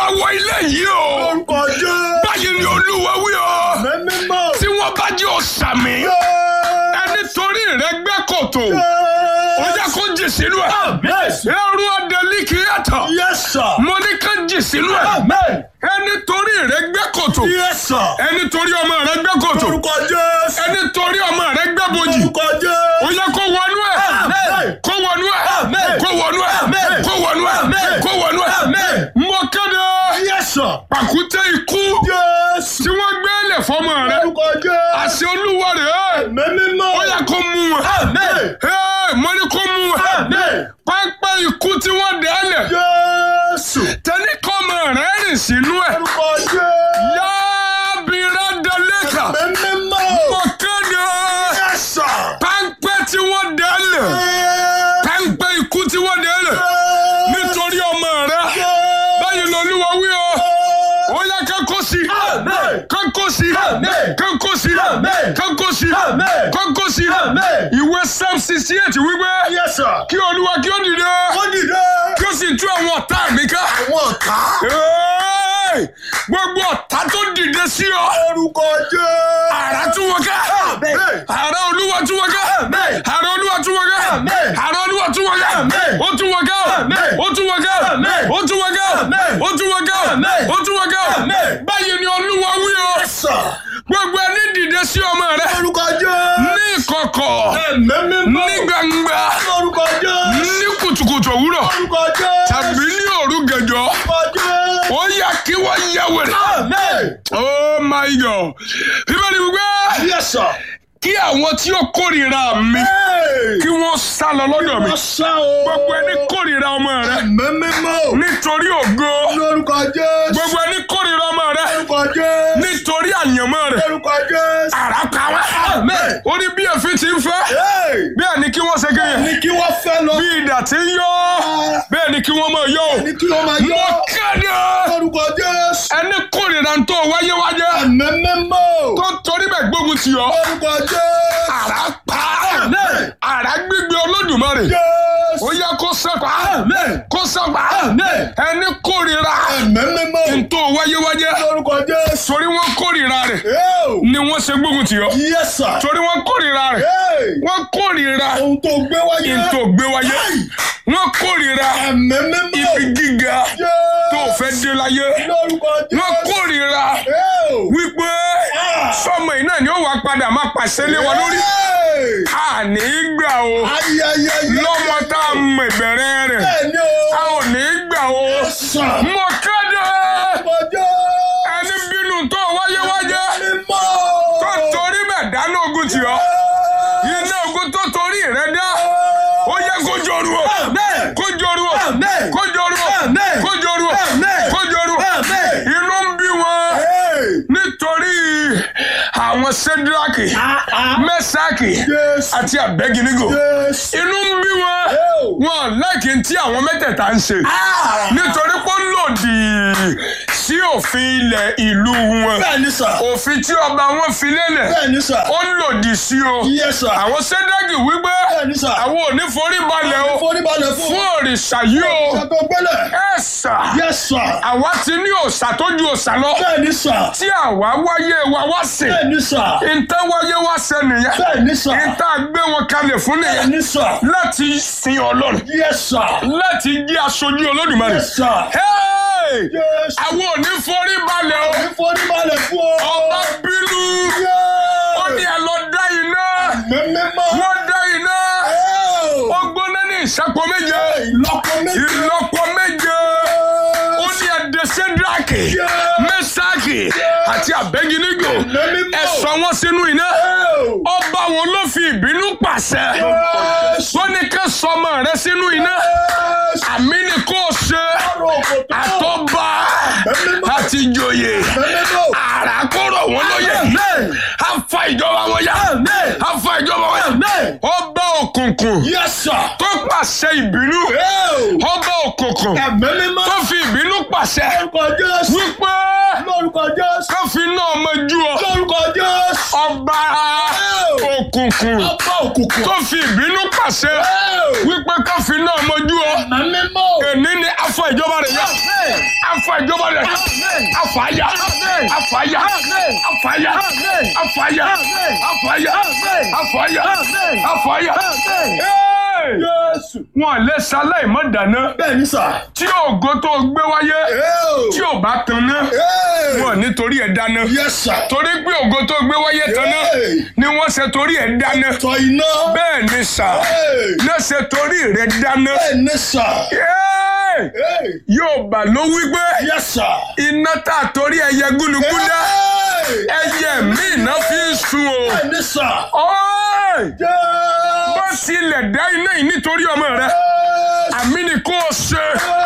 olúwa wọ ilé yìí o Orúkọ Jésù. báyìí ni olúwa wí o Mímọ́. tí wọ́n bá jẹ́ òsàmì ẹni torí rẹ̀ gbẹ́ kòtò ó yẹ kó jì sínú ẹ̀ Amen. ẹrú ọdẹlí kì í yàtọ̀ Yes, sir. mo ní ká jì sínú ẹ̀ Amen. ẹni torí rẹ̀ gbẹ́ kòtò Yes, sir. ẹni torí ọmọ rẹ̀ gbẹ́ kòtò Orúkọ Jésù. ẹni torí ọmọ rẹ̀ gbẹ́ bojì Orúkọ ó Jésù. yẹ kó wọnú ẹ̀ Amen. kó wọnú ẹ̀ Amen. kó wọnú ẹ̀ Amen. kó wọnú ẹ̀ Amen. kó wọnú ẹ̀ Amen. mo kéde Yes, sir. pàkúté ikú Jésù. tí wọ́n gbé lẹ̀ fọmọ rẹ̀ Orúkọ Jésù. àṣẹ olúwa rẹ̀ Mímọ́. ó yẹ kó mú wọn Amen. Hey, mo ní kó mú wọn Amen. pápá ikú tí wọ́n dẹ̀ lẹ̀ Jésù. tẹ́ni kọ́mọ rẹ̀ rìn sínú ẹ̀ Orúkọ Jésù. yábìrá dalẹ́kà Mímọ́. mo kéde Yes, sir. pápẹ́ tí wọ́n dẹ̀ lẹ̀ pápẹ́ ikú tí wọ́n dẹ̀ lẹ̀ nítorí ọmọ rẹ̀ báyìí lọ́lúwa wí o ó yẹ kánkó sí Amen. kánkó sí Amen. kánkó sí Amen. kánkó sí Amen. kánkó sí Amen. ìwé psalm sixty eight wípé Yes, sir. kí olúwa kí ó dìde Ó dìde. kí ó sì tú àwọn ọ̀tá mi ká. Àwọn ọ̀tá. Hey! gbogbo ọ̀tá tó dìde sí ọ Orúkọ Jésù. àrà tú wọn ká Amen. àrà olúwa tú wọn ká Amen. àrà olúwa tú wọn ká Amen. àrà olúwa tú wọn ká Amen. ó tú wọn ká Amen. ó tú wọn ká Amen. ó tú wọn ká Amen. ó tú wọn ká Amen. ó tú wọn ká Amen. báyìí ni olúwa wí o Yes, sir. gbogbo ẹni dìde sí ọmọ rẹ Orúkọ Jésù. ní ìkọ̀kọ̀ Mímọ́. ní gbangba Orúkọ Jésù. ní kùtùkùtù òwúrọ̀ Orúkọ Jésù. tàbí ní òru gànjọ́ Orúkọ Jésù. ó yà kí wọ́n yẹ wẹ̀rẹ̀. Amen. oh my god bíbélì wípé Yes, sir. kí àwọn tí ó kórìíra mi Hey. kí wọ́n sá lọ lọ́dọ̀ mi Wọ́n sá o. gbogbo ẹni kórìíra ọmọ rẹ Mímọ́. nítorí ògo Lórúkọ Jésù. gbogbo ẹni kórìíra ọmọ rẹ Lórúkọ Jésù. nítorí àyànmọ́ rẹ Lórúkọ Jésù. àrà pa wá Amen. ó ní bí èéfín ti ń fẹ́ Hey. bẹ́ẹ̀ ni kí wọ́n ṣe kéye Ní kí wọ́n fẹ́ lọ. bí idà ti ń yọ bẹ́ẹ̀ ni kí wọ́n máa yọ Ní kí wọ́n máa mo yọ. kéde Lórúkọ Jésù. ẹni kórìíra tó wáyé wáyé Mímọ́. tó torí bẹ́ẹ̀ gbógun tì ọ́ Lórúkọ Jésù. àrà pa Amen. àrà gbígbé olódùmarè Jésù. ó yẹ kó sẹ́pà Amen. kó sẹ́pà Amen. ẹni kórìíra Mímọ́. tó wáyé wáyé Lórúkọ Jésù. torí wọ́n kórìíra rẹ̀ Hey. ni wọ́n ṣe gbógun tì ọ́ Yes, sir. torí wọ́n kórìíra rẹ̀ Hey. wọ́n kórìíra Ohun tó gbé wáyé. tó gbé wáyé wọ́n kórìíra Mímọ́. ibi gíga tó fẹ́ dé láyé Lórúkọ Jésù. wọ́n kórìíra Hey. wípé sọmọ iná ni ó wà padà máa pàṣẹ lé wọn lórí Hey. àní gbà o Ayẹyẹ. lọ́mọ tá a mọ ìbẹ̀rẹ̀ rẹ̀ Bẹ́ẹ̀ni o. a ò ní gbà o Sàn. mo kéde Ọjọ́. ẹni bínú tó wáyé wáyé Mímọ́. tó torí bẹ̀ dáná ogun tì ọ́ iná ogun tó torí rẹ̀ dá ó yẹ kó joru o Amen. kó joru o Amen. kó joru o Amen. kó joru o Amen. kó joru o Amen. inú ń bí wọn Hey. nítorí àwọn sẹ́dúrákì mẹ́sàkì Yes. àti àbẹ́ginigo Yes. inú ń bí wọn Oh. wọn lẹ́kìn tí àwọn mẹ́tẹ̀ẹ̀ta ń ṣe Ah. nítorí pé ó lòdì sí òfin ilẹ̀ ìlú wọn Bẹ́ẹ̀ni sà. òfin tí ọba wọn fi lélẹ̀ Bẹ́ẹ̀ni sà. ó lòdì sí o Yes sà. àwọn sẹ́dágì wípé Bẹ́ẹ̀ni sà. àwọn ò ní forí balẹ̀ o Foríbalẹ̀ fún. fún òrìṣà yìí o Ṣé tó gbẹ́lẹ̀? ẹ sà Yes sà. àwa ti ní òòṣà tó ju òòṣà lọ Bẹ́ẹ̀ni sà. tí àwa wáyé wa wá sìn Bẹ́ẹ̀ni sà. ìtàn wáyé wá ṣe nìyẹn Bẹ́ẹ̀ni sà. ìtàn gbé wọn kalẹ̀ fún nìyẹn Bẹ́ẹ̀ni sà. láti sin ọlọ́run Yes sà. láti jẹ́ aṣojú olódùmarè. Yes sà. Hey! Yes. àwọn ò ní forí balẹ̀ o Foríbalẹ̀ fún ọ. ọba bínú ó ní ẹ lọ dá iná Mímọ́. wọ́n dá iná ó gbóná ní ìṣàpọ̀ méje Ìlọ́po méjì. ìlọ́pọ̀ méje ó ní ẹ̀dẹ̀ sẹ́díráàkì mẹ́sàkì àti àbẹ́gínígò ẹ sọ wọ́n sínú iná ọba wọn ló fi ìbínú pàṣẹ wọ́n ní ká sọmọ rẹ sínú iná àmì ni kò ṣe àtọ́ba àti ìjòyè àràkọ́rọ̀ wọn lóye á fa ìjọba wọn yá á fa ìjọba wọn yá ọba òkùnkùn Yes sir. tó pàṣẹ ìbínú ọba òkùnkùn Ẹ̀mẹ́mímọ́. tó fi ìbínú pàṣẹ Lórúkọ Jésù. wípé Lórúkọ Jésù. ká fi náà mọjú ọ Lórúkọ Jésù. ọba òkùnkùn Ọba òkùnkùn. tó fi ìbínú pàṣẹ wípé ká fi náà mọjú ọ Ẹ̀mẹ́mímọ́. èní ni afọ ìjọba rẹ yá afa ìjọba rẹ̀ afaya afaya afaya afaya afaya afaya afaya. Hey! Jésù. wọn lè ṣaláì mọ dáná Bẹ́ẹ̀ ni sà. tí ògo tó gbé wáyé Ẹ́ẹ̀. tí ò bá tanná Ẹ́ẹ̀. wọn nítorí ẹ̀ dáná Yes sir. torí pé ògo tó gbé wáyé tanná Hey. ni wọ́n ṣe torí ẹ̀ dáná Tọ iná. bẹ́ẹ̀ ni sà Hey. náà ṣe torí rẹ̀ dáná Bẹ́ẹ̀ ni sà. Hey! Hey. yóò bá ló wí pé Yes sir. iná tá a torí ẹyẹ gúnugún dá Hey. ẹyẹ mi iná fi ń sun o Bẹ́ẹ̀ ni sà. Ọ́ì! Jésù. bó tilẹ̀ dá iná yìí nítorí ọmọ rẹ àmì ni kò ṣe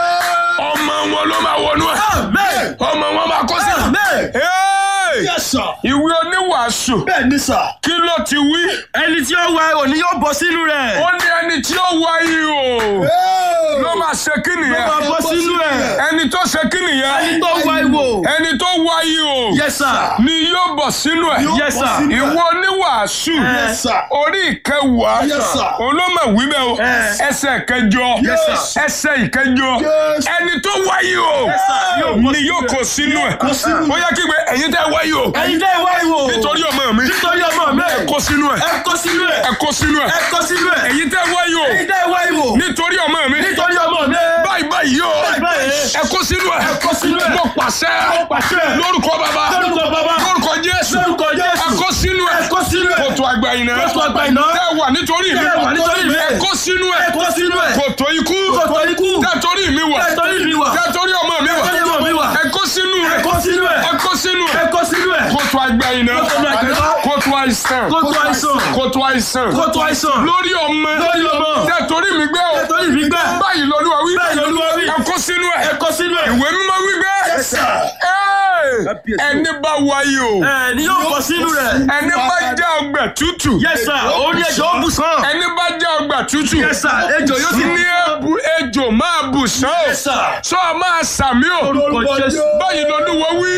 ọmọ wọn ló máa wọnú ẹ Amen. ọmọ wọn máa kó sí. Amen. Hey! Yes sir. ìwé oníwàásù Bẹ́ẹ̀ ni sà. kí ló ti wí. ẹni tí ó wá òní yóò bọ́ sínú rẹ̀. ó ní ẹni tí ó wá yìí o Hey. ló máa ṣe kí ó máa nìyẹn bọ́ sínú ẹ̀. ẹni tó ṣe kí nìyẹn ẹni tó wá ìwò. ẹni tó wá yìí o yes sir. ni yóò bọ̀ sínú ẹ̀ yes sir. ìwé oníwàásù Yes sir. orí ìkẹwàá Yes, sir. olómọ wíbẹ̀ o Yes. ẹsẹ̀ kẹjọ Yes, sir. ẹsẹ̀ ìkẹjọ Yes. ẹni tó wáyé o sir. Yóò kó ni yóò kó sínú ẹ̀ kó sínú ó yẹ kí gbé ẹ̀yin tẹ́ wáyé o ẹni tẹ́ wá ìwò. nítorí ọmọ mi nítorí ọmọ mi. kó sínú ẹ̀ ẹ kó sínú ẹ̀. ẹ kó sínú ẹ̀ ẹ kó sínú ẹ̀. ẹ̀yin tẹ́ wáyé o ẹni tẹ́ wá ìwò. nítorí ọmọ mi nítorí ọmọ mi. báyìí báyìí o báyìí. ẹ kó sínú ẹ̀ ẹ kó sínú ẹ̀. mo pàṣẹ Mo pàṣẹ. lórúkọ bàbá lórúkọ bàbá. lórúkọ Jésù lórúkọ ẹ Jésù. kó sínú ẹ̀ ẹ kó sínú ẹ̀. kòtò àgbà iná kótó àgbà iná. tẹ́ wà nítorí mi Tẹ́ wà nítorí mi. ẹ kó sínú ẹ̀ ẹ kó sínú ẹ̀. kòtò ikú kótó ikú. tẹ́ torí mi wà ẹ torí mi wà. tẹ́ torí ọmọ mi wà torí ọmọ mi wà. ẹ kó sínú ẹ rẹ̀ kó sínú ẹ̀. ẹ kó sínú ẹ ẹ̀ kó sínú ẹ̀. kòtò àgbà iná Kótó àgbà iná. kòtò àìsàn kótó àìsàn. kòtò àìsàn kótó àìsàn. lórí ọmọ lórí ọmọ. tẹ́ torí mi gbé o ẹ torí mi gbẹ́. báyìí lọ́lúwa wí báyìí lolúwa wí. ẹ kó sínú ẹ̀ ẹ kó sínú ẹ̀. ìwé mímọ́ wí gbé Yes sir. Ẹ́ẹ̀! ẹni bá wáyé o ẹ ni yóò bọ́ sínú rẹ̀. ẹni bá já ọgbà tútù yes sir. orí ẹjọ́ ó bù sàn. ẹni bá já ọgbà tútù yes sir. ejò yóò sì ní ebu ejò máa bù sán o yes sir. sọ máa sàmí o orúkọ Jésù. báyìí lọ́lúwa wí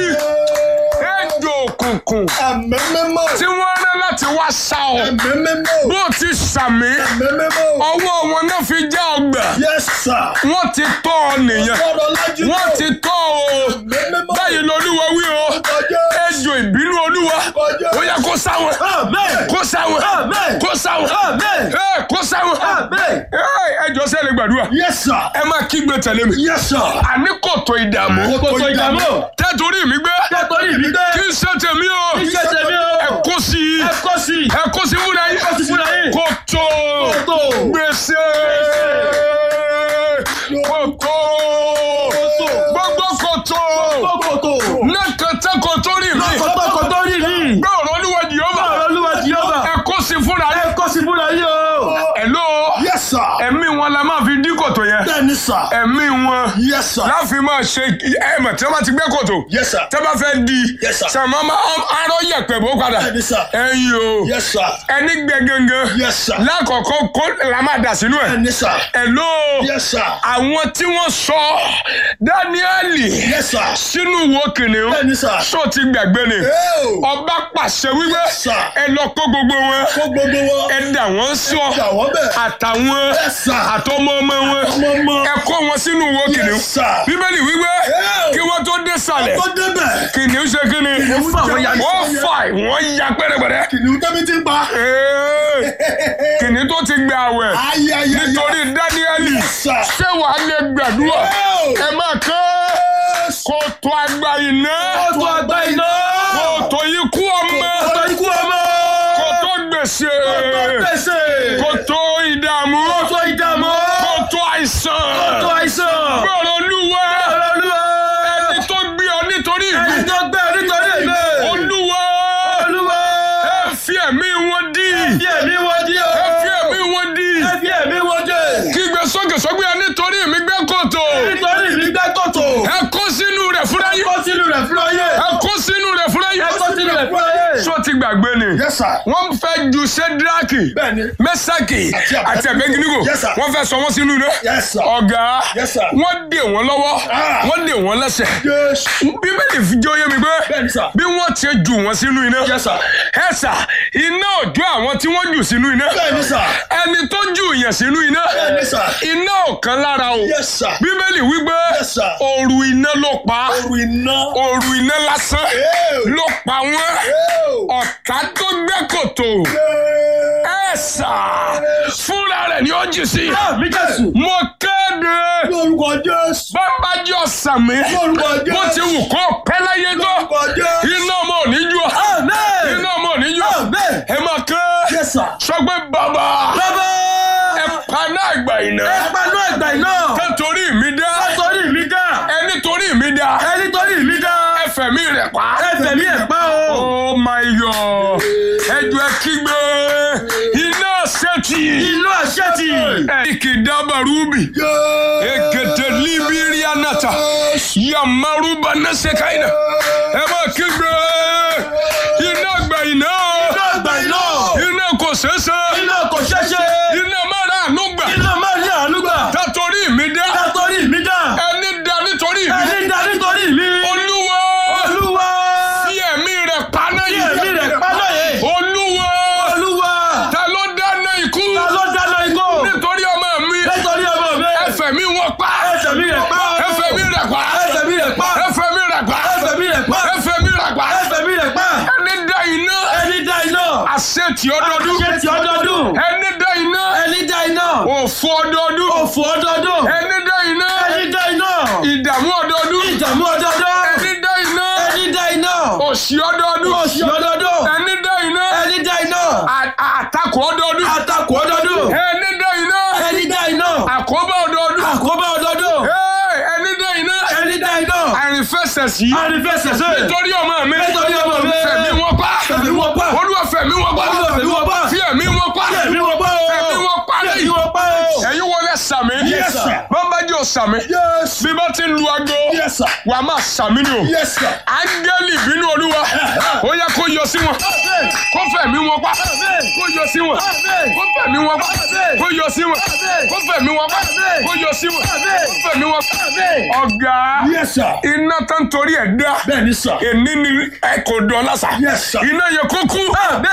ejò òkùnkùn Ẹ̀mẹ́mẹ́mọ́. tí wọ́n rán láti wá sá ọ Ẹ̀mẹ́mẹ́mọ́. bó ti sàmí Ẹ̀mẹ́mẹ́mọ́. ọwọ́ wọn náà fi já ọgbà Yes sir. wọ́n ti tọ́ ọ nìyẹn Ọ̀rọ̀ lájú. wọ́n ti tọ́ ọ o Ẹ̀mẹ́mẹ́mọ́. báyìí lọ́lúwa wí o Kọjá. ejò ìbínú olúwa Kọjá. ó yẹ kó sáwọn amen. kó sáwọn Amen. kó sáwọn Amen. ẹ kó sáwọn amen. ẹ jọ sẹ́ni gbàdúrà Yes sir. ẹ máa kígbe tẹ̀lé mi Yes sir. àní kòtò ìdààmú kòtò ìdààmú. tẹ́tòrí mi gbé kẹ́tọ́rì mi gbé. kí n ṣe tèmi o iṣẹ́ tèmi ẹ o. kó sí i ẹ kó sí i. ẹ kó sí fúnra yín kó sí fúnra yín. kòtò Kòtò. gbèsè kòtò gbogbo kòtò kókòtò. lẹ́kẹ̀tẹ́ kòtò rí mi kótó kótó rí mi. gbé ọ̀rọ̀ olúwa jìhóbá ọ̀rọ̀ olúwa jehova. ẹ kó sí fúnra ẹ yín kó sí fúnra yín o. ẹ ló Yes sir. ẹ̀mí wọn la máa fi dí kòtò yẹn Bẹ́ẹ̀ni sir. ẹ̀mí wọn Yes sir. láfi máa ṣe ẹ̀mọ̀ tí wọ́n bá ti gbé kòtò Yes sir. tẹ́ bá fẹ́ di Yes, sir. sàmọ́ arọ́ yẹ̀pẹ̀ bó padà Bẹ́ẹ̀ni sir. ẹ̀yìn o Yes sir. ẹni gbẹ gangan Yes sir. lákọ̀ọ́kọ́ kó la máa dà sínú ẹ̀ Bẹ́ẹ̀ni sir. ẹ̀ ló Yes sir. àwọn tí wọ́n sọ Dáníẹ́lì Yes sir. sínú wo kìnìún Bẹ́ẹ̀ni sir. sọ ti gbàgbé ni Eo. ọba pàṣẹ wípé Yes, sir. ẹ lọ kó gbogbo wọn Kó gbogbo wọn. ẹ dà wọ́n sọ Jà wọ́n bẹ̀. àtàwọn Yes sir. àtọmọ ọmọ wọn Ọmọ ọmọ. ẹ kó wọn sínú wo kìnìún Yes sir. bíbélì wípé Eo. kí wọ́n tó dé sàlẹ̀ Tó débẹ̀. kìnìún ṣe kí ni Kìnìún fà wọ́n ya. wọ́n fà wọ́n ya pẹ́rẹ́pẹ́rẹ́ Kìnìún tẹ́mi ti ń pa. Ee, kìnìún tó ti gbé àwẹ̀ Ayayaya. nítorí Dáníẹ́lì Yes sir. ṣé wàá lè gbàdúrà Eo. ẹ máa kọ́ Yes. kòtò àgbà iná kótó àgbà iná. kòtò ikú ọmọ kótó ikú ọmọ. kòtò gbèsè gbèsè. kòtò ìdààmú kótó ìdààmú. kòtò àìsàn kótó àìsàn. gbọ́rọ̀ olúwa ọ̀rọ̀ olúwa. ẹni tó gbé ọ nítorí ẹni ìlú tó gbẹ nítorí èmi. olúwa olúwa. ẹ fi ẹ̀mí wọn dí fi ẹ̀mí wọn dí o. ẹ fi ẹ̀mí wọn dí ẹ fi ẹ̀mí wọn dé. kígbe sókè sókè ẹ nítorí mi gbé kòtò nítorí mi gbẹ́ kòtò. ẹ kó sínú rẹ̀ fúnra yín kó sínú rẹ̀ fúnra yé. ẹ kó sínú rẹ̀ fúnra yín ẹ kó sínú rẹ̀ fúnra yé. sọ ti gbàgbé ni Yes, sir. wọ́n fẹ́ ju sedraki Bẹ́ẹ̀ni. mẹ́sàkì Àti Abednego. àti abẹ́gínígò Yes, sir. wọ́n fẹ́ sọ wọ́n sínú iná Yes, sir. ọ̀gá Yes, sir. wọ́n dè wọ́n lọ́wọ́ Ah. wọ́n dè wọ́n lẹ́sẹ̀ Jésù. bíbélì fi jẹ́ oyé mi pé Bẹ́ẹ̀ni, sir. bí wọ́n ti jù wọ́n sínú iná Yes, sir. ẹ sà iná òjò àwọn tí wọ́n jù sínú iná Bẹ́ẹ̀ni, sir. ẹni tó jù yẹn sínú iná Bẹ́ẹ̀ni, sir. iná ò kan lára o Yes, sir. bíbélì wípé Yes, sir. òru iná ló pa Oru iná. òru iná lásán Ew. ló pa wọ́n Ew. ọ̀tá tó gbẹ́ kòtò Ew. ẹ sà fúnra rẹ̀ ni ó jì sí Àmì Jésù. mo kéde Lórúkọ Jésù. bábájọ́ sàmì Lórúkọ Jésù. bó ti wù kó pẹ́ láyé tó Lórúkọ Jésù. iná ọmọ ò ní jù ọ́ Àmín. iná ọmọ ò ní jù ọ́ Àmín. ẹ máa ké Yes, sir. sọ pé bàbá Bàbá. ẹ paná àgbà iná Ẹ panú ẹ̀gbà iná. ẹ torí mi dá Torí mi dá. ẹ nítorí mi dá Ẹni torí mi dá. ẹ fẹ̀mí rẹ̀ pa. Ẹ fẹ̀mí ẹ̀ pa o. Oh my God ẹjọ ẹ kígbe iná sẹ́tì Inú àṣẹ́tì. ẹ̀kì dábàrúbì èkètè líbírí anata yamaruba nẹ́sẹ̀káìnà ẹ bá kígbe iná gbà iná Inú ẹ̀gbà iná. iná kò ṣeéṣe Iná kò ṣẹ́ṣe. iná mara ànúgbà Iná máa ní àánú gbà. tàtórí mi dá Tátorí mi dá. ẹni dá nítorí mi Ẹni dá nítorí mi. olúwa Olúwa. fi ẹ̀mí rẹ̀ paná Kí yìí èmi rẹ̀ paná yìí. olúwa Olúwa. ta ló dáná ikú Ta ló dáná igbó? nítorí ọmọ mi Nítorí ọmọ mi. ẹfẹ̀ mi wọ́n pa Ẹsẹ̀ mi rẹ̀ pa. ẹfẹ̀ mi rẹ̀ pa Ẹsẹ̀ mi rẹ̀ pa. ẹfẹ̀ mi rẹ̀ pa Ẹsẹ̀ mi rẹ̀ pa. ẹfẹ̀ mi rẹ̀ pa Ẹsẹ̀ mi rẹ̀ pa. ẹni dá iná Ẹni dá iná. àṣetì ọdọọdún Ṣé ti ọdọọdún? ẹni dá iná Ẹni dá iná. òfò ọdọọdún Òfò ọdọọdún. ẹni dá iná Ẹni dá iná. ìdààmú ọdọọdún Ìdààmú ọdọọdún. ẹni dá iná Ẹni dá iná. òṣì ọdọọdún Òṣì ọdọọdún. ẹni dá iná Ẹni dá iná. à- àtakò ọdọọdún Àtakò ọdọọdún. ẹni dá iná Ẹni dá iná. àkóbá ọdọọdún Àkóbá ọdọọdún. Hey, ẹni dá iná Ẹni dá iná. àrífẹsẹ̀ sí Àrífẹsẹ̀sẹ̀. nítorí ọmọ mi Nítorí ọmọ mi. fẹ̀mí wọn pa Fẹ̀mí wọn pa. olúwa fẹ̀mí wọn pa Olúwa fẹ̀mí wọn pa. fi ẹ̀mí wọn pa Ẹ̀mí wọn pa o. Ẹ̀mí wọn pa Ẹ̀mí lẹ́yìn wọn pa o. ẹ̀yin wọlé sàmì Yes, sir. bàbá jẹ́ sàmì Yes. bí bá ti ń lu aago Yes, sir. wà á máa sàmì ni o Yes, sir. áńgẹ́lì bínú olúwa ó yẹ kó yọ sí wọn kó fẹ̀mí wọn pa kó yọ sí wọn kó fẹ̀mí wọn pa kó yọ sí wọn kó fẹ̀mí wọn pa kó yọ sí wọn kó fẹ̀mí wọn pa ọ̀gá Yes, sir. iná tó ń torí ẹ̀ dá Bẹ́ẹ̀ni, sir. èní ni ẹ kò dán lásà Yes, sir. iná yẹ kó kú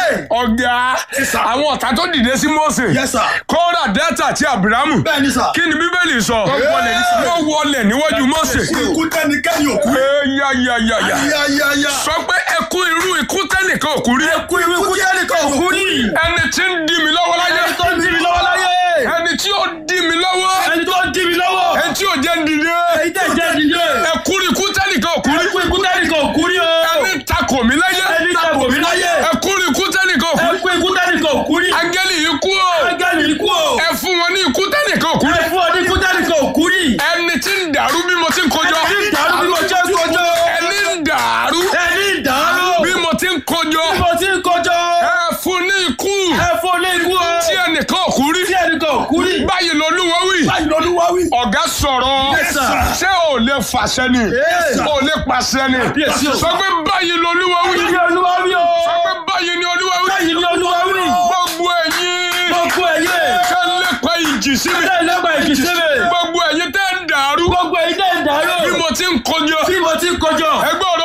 ọ̀gá Yes, sir. àwọn ọ̀tá tó dìde sí Mósè Yes, sir. kóra dẹ́tà àti Ábúráhámù Bẹ́ẹ̀ni, sir. kí ni bíbélì sọ wọlé ní sàlẹ̀. wọ́n wọlé níwájú Mósè Ikú tẹ́nikẹ́ni òkú. yáyáyáyá Yáyáyá. sọ pé ẹkú irú ikú tẹ́nìkan òkú rí Ikú ikú tẹ́nìkan òkú rí. ẹni tí ń dí mi lọ́wọ́ láyé Ẹni tó ń dí mi lọ́wọ́ láyé. ẹni tí ó dí mi lọ́wọ́ Ẹni tó ń dí mi lọ́wọ́. ẹni tí ò jẹ́ ń dìde Èyí tẹ̀ jẹ́ ìdílé. ẹkú ikú tẹ́nìkan òkú rí Ẹkú ikú tẹ́nìkan òkú rí o. ẹni takò mí láyé Ẹni takò mí láyé. ẹkú ikú tẹ́nìkan òkú rí Ẹkú ikú tẹ́nìkan òkú rí. áńgẹ́lì yìí kú o Ángẹ́lì ikú o. ẹ fún wọn ní ikú tẹ́nìkan òkú rí Ẹ fún ọ ní ikú tẹ́nìkan òkú rí. ẹni tí ń dàrú bí mo ti ń kojọ Ẹni ń dàrú bí mo ṣe ń kojọ. ẹni ń dàrú Ẹni ń dàrú. bí mo ti ń kojọ Bí mo ti ń kojọ. ẹ fún ní ikú Ẹ fún ní ikú o. tí ẹnìkan òkú rí Tí ẹnìkan òkú rí. báyìí lolúwa wí Báyìí lọ́lúwa wí. ọ̀gá sọ̀rọ̀ Yes, sir. ṣé ò lè fàṣẹ ni Yes, sir. ò lè pàṣẹ ni Yes, sir. sọ pé báyìí lolúwa wí Báyìí ni Olúwa wí o. sọ pé báyìí ni olúwa wí Báyìí ni Olúwa wí. gbogbo ẹ̀yin Gbogbo ẹ̀yẹ. tẹ́ ń lépa ìjì sí mi Ṣé ìlẹ́gbàá ìkìsí mi? gbogbo ẹ̀yin tẹ́ ń dàrú Gbogbo ẹ̀yẹ tẹ̀ ń dàrú. bí mo ti ń kojọ Bí mo ti ń kojọ. ẹgbẹ́